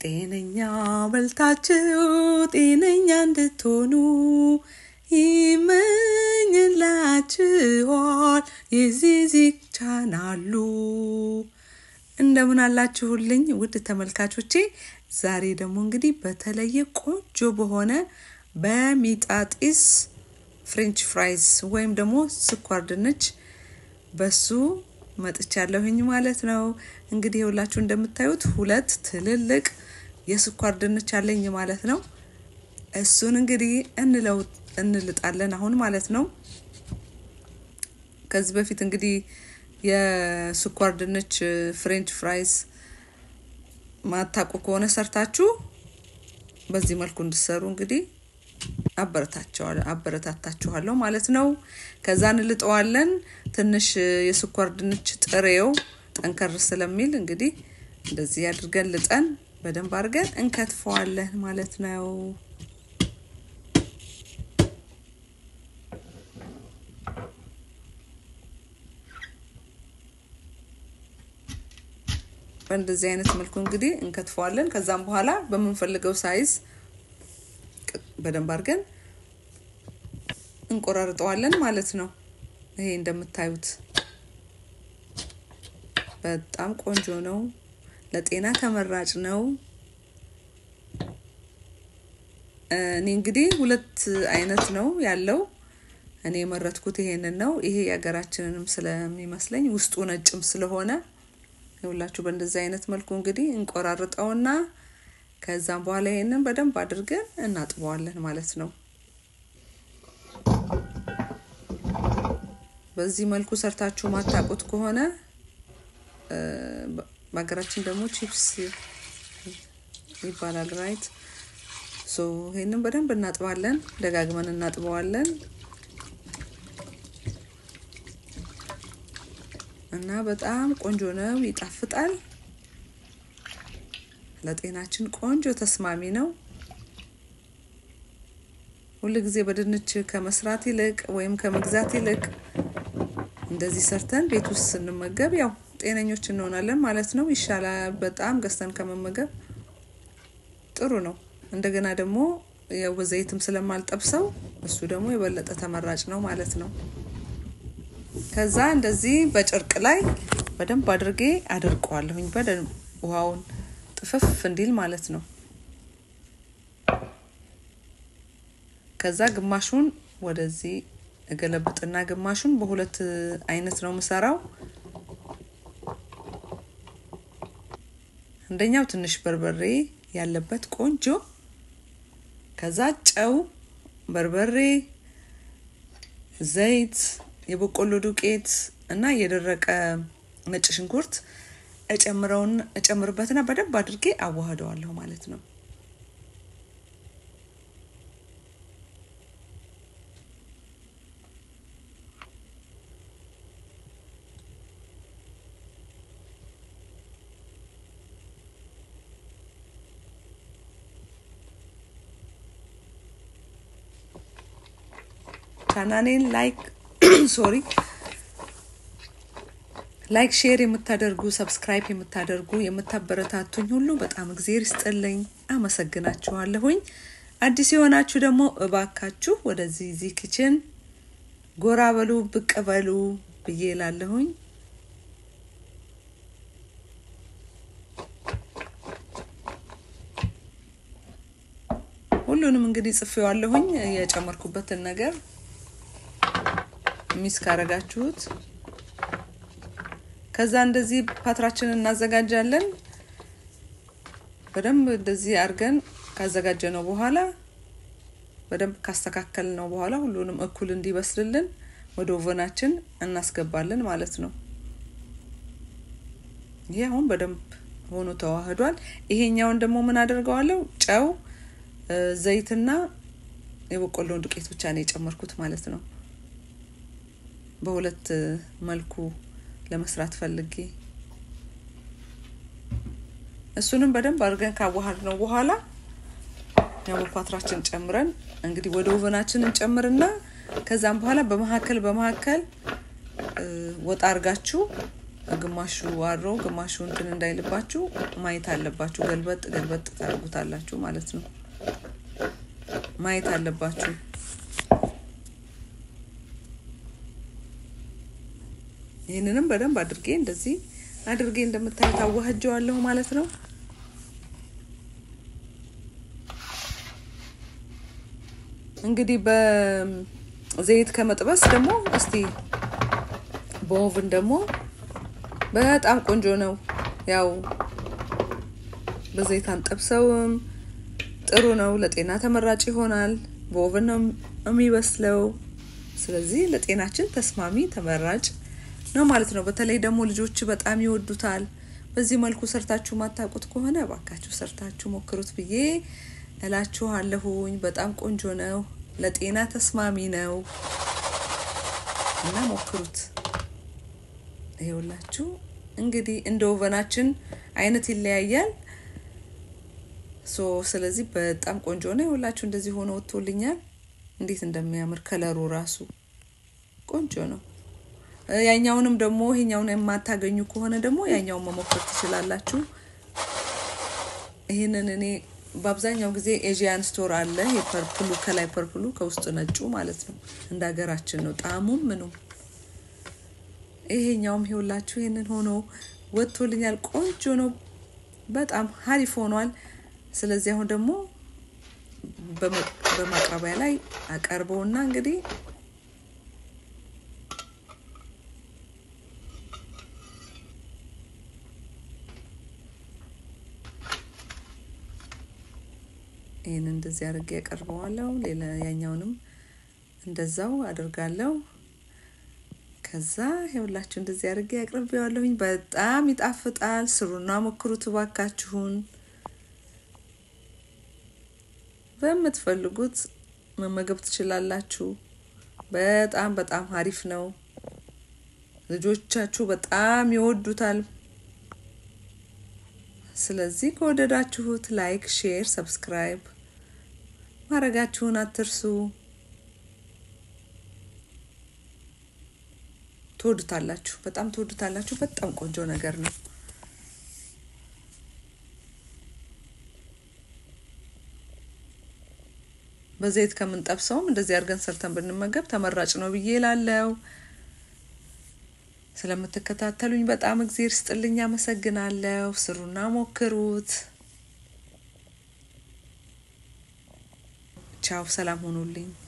ጤነኛ በልታችሁ ጤነኛ እንድትሆኑ ይመኝላችኋል የዚዚክ ቻናሉ። እንደምን አላችሁልኝ ውድ ተመልካቾቼ። ዛሬ ደግሞ እንግዲህ በተለየ ቆንጆ በሆነ በሚጣጢስ ፍሬንች ፍራይስ ወይም ደግሞ ስኳር ድንች በሱ መጥቻለሁኝ ማለት ነው። እንግዲህ የሁላችሁ እንደምታዩት ሁለት ትልልቅ የስኳር ድንች አለኝ ማለት ነው። እሱን እንግዲህ እንለው እንልጣለን አሁን ማለት ነው። ከዚህ በፊት እንግዲህ የስኳር ድንች ፍሬንች ፍራይስ ማታቁ ከሆነ ሰርታችሁ በዚህ መልኩ እንድሰሩ እንግዲህ አበረታታችኋለሁ ማለት ነው። ከዛ እንልጠዋለን። ትንሽ የስኳር ድንች ጥሬው ጠንከር ስለሚል እንግዲህ እንደዚህ አድርገን ልጠን በደንብ አድርገን እንከትፈዋለን ማለት ነው። በእንደዚህ አይነት መልኩ እንግዲህ እንከትፈዋለን። ከዛም በኋላ በምንፈልገው ሳይዝ በደንብ አድርገን እንቆራርጠዋለን ማለት ነው። ይሄ እንደምታዩት በጣም ቆንጆ ነው። ለጤና ተመራጭ ነው። እኔ እንግዲህ ሁለት አይነት ነው ያለው። እኔ የመረጥኩት ይሄንን ነው። ይሄ የሀገራችንንም ስለሚመስለኝ ውስጡ ነጭም ስለሆነ ይኸውላችሁ በእንደዚህ አይነት መልኩ እንግዲህ እንቆራርጠውና ከዛም በኋላ ይሄንን በደንብ አድርገን እናጥበዋለን ማለት ነው። በዚህ መልኩ ሰርታችሁ ማታውቁት ከሆነ በሀገራችን ደግሞ ቺፕስ ይባላል ራይት። ሶ ይሄንን በደንብ እናጥባለን፣ ደጋግመን እናጥበዋለን እና በጣም ቆንጆ ነው፣ ይጣፍጣል። ለጤናችን ቆንጆ ተስማሚ ነው። ሁል ጊዜ በድንች ከመስራት ይልቅ ወይም ከመግዛት ይልቅ እንደዚህ ሰርተን ቤት ውስጥ ስንመገብ ያው ጤነኞች እንሆናለን ማለት ነው። ይሻላል በጣም ገዝተን ከመመገብ ጥሩ ነው። እንደገና ደግሞ ያው በዘይትም ስለማልጠብሰው እሱ ደግሞ የበለጠ ተመራጭ ነው ማለት ነው። ከዛ እንደዚህ በጨርቅ ላይ በደንብ አድርጌ አደርቀዋለሁኝ በደንብ ውሃውን ጥፍፍ እንዲል ማለት ነው። ከዛ ግማሹን ወደዚህ እገለብጥና ግማሹን በሁለት አይነት ነው የምሰራው። አንደኛው ትንሽ በርበሬ ያለበት ቆንጆ፣ ከዛ ጨው፣ በርበሬ፣ ዘይት፣ የበቆሎ ዱቄት እና የደረቀ ነጭ ሽንኩርት እጨምረውን እጨምርበትና በደንብ አድርጌ አዋህደዋለሁ ማለት ነው። ቻናሌን ላይክ ሶሪ ላይክ ሼር የምታደርጉ ሰብስክራይብ የምታደርጉ የምታበረታቱኝ ሁሉ በጣም እግዜር ይስጥልኝ፣ አመሰግናችኋለሁኝ። አዲስ የሆናችሁ ደግሞ እባካችሁ ወደዚህ ዚህ ኪችን ጎራ በሉ ብቅ በሉ ብዬ ላለሁኝ። ሁሉንም እንግዲህ ጽፌዋለሁኝ የጨመርኩበትን ነገር ሚስ ካረጋችሁት ከዛ እንደዚህ ፓትራችንን እናዘጋጃለን። በደንብ እንደዚህ አድርገን ካዘጋጀ ነው በኋላ በደንብ ካስተካከል ነው በኋላ ሁሉንም እኩል እንዲበስልልን ወደ ኦቨናችን እናስገባለን ማለት ነው። ይሄ አሁን በደንብ ሆኖ ተዋህዷል። ይሄኛውን ደግሞ ምን አደርገዋለሁ? ጨው፣ ዘይትና የበቆሎን ዱቄት ብቻ ነው የጨመርኩት ማለት ነው። በሁለት መልኩ ለመስራት ፈልጌ እሱንም በደንብ አድርገን ካዋሃድ ነው በኋላ ያው በፓትራችን ጨምረን እንግዲህ ወደ ኦቨናችን እንጨምርና ከዛም በኋላ በመካከል በመካከል ወጣ አድርጋችሁ ግማሹ አሮ ግማሹ እንትን እንዳይልባችሁ ማየት አለባችሁ። ገልበጥ ገልበጥ ታደርጉታላችሁ ማለት ነው። ማየት አለባችሁ። ይህንንም በደንብ አድርጌ እንደዚህ አድርጌ እንደምታዩት አዋህጀዋለሁ ማለት ነው። እንግዲህ በዘይት ከመጥበስ ደግሞ እስቲ በኦቭን ደግሞ በጣም ቆንጆ ነው። ያው በዘይት አንጠብሰውም፣ ጥሩ ነው። ለጤና ተመራጭ ይሆናል። በኦቭን ነው የሚበስለው። ስለዚህ ለጤናችን ተስማሚ ተመራጭ ነው ማለት ነው። በተለይ ደግሞ ልጆች በጣም ይወዱታል። በዚህ መልኩ ሰርታችሁ ማታውቁት ከሆነ እባካችሁ ሰርታችሁ ሞክሩት ብዬ እላችኋለሁኝ። በጣም ቆንጆ ነው፣ ለጤና ተስማሚ ነው እና ሞክሩት። ይኸውላችሁ እንግዲህ እንደ ኦቨናችን አይነት ይለያያል። ሶ ስለዚህ በጣም ቆንጆ ነው። ይኸውላችሁ እንደዚህ ሆኖ ወጥቶልኛል። እንዴት እንደሚያምር ከለሩ ራሱ ቆንጆ ነው። ያኛውንም ደግሞ ይሄኛውን የማታገኙ ከሆነ ደግሞ ያኛውን መሞከር ትችላላችሁ። ይህንን እኔ በአብዛኛው ጊዜ ኤዥያን ስቶር አለ። የፐርፕሉ ከላይ ፐርፕሉ ከውስጥ ነጩ ማለት ነው። እንደ ሀገራችን ነው ጣዕሙም ምኑም። ይሄኛውም ይኸውላችሁ ይህንን ሆኖ ወጥቶልኛል። ቆንጆ ነው። በጣም ሀሪፍ ሆኗል። ስለዚህ አሁን ደግሞ በማቅረቢያ ላይ አቀርበውና እንግዲህ ይህን እንደዚህ አድርጌ ያቀርበዋለሁ። ሌላ ያኛውንም እንደዛው አድርጋለሁ። ከዛ ይኸውላችሁ እንደዚህ አድርጌ ያቅርቤዋለሁኝ። በጣም ይጣፍጣል። ስሩና ሞክሩት እባካችሁን። በምትፈልጉት መመገብ ትችላላችሁ። በጣም በጣም አሪፍ ነው። ልጆቻችሁ በጣም ይወዱታል። ስለዚህ ከወደዳችሁት ላይክ፣ ሼር፣ ሰብስክራይብ ማድረጋችሁን አትርሱ። ትወዱታላችሁ፣ በጣም ትወዱታላችሁ። በጣም ቆንጆ ነገር ነው። በዘይት ከምንጠብሰውም እንደዚህ አድርገን ሰርተን ብንመገብ ተመራጭ ነው ብዬ ላለው ስለምትከታተሉኝ በጣም እግዜር ስጥልኝ፣ አመሰግናለሁ። ስሩና ሞክሩት። ቻው፣ ሰላም ሆኑልኝ።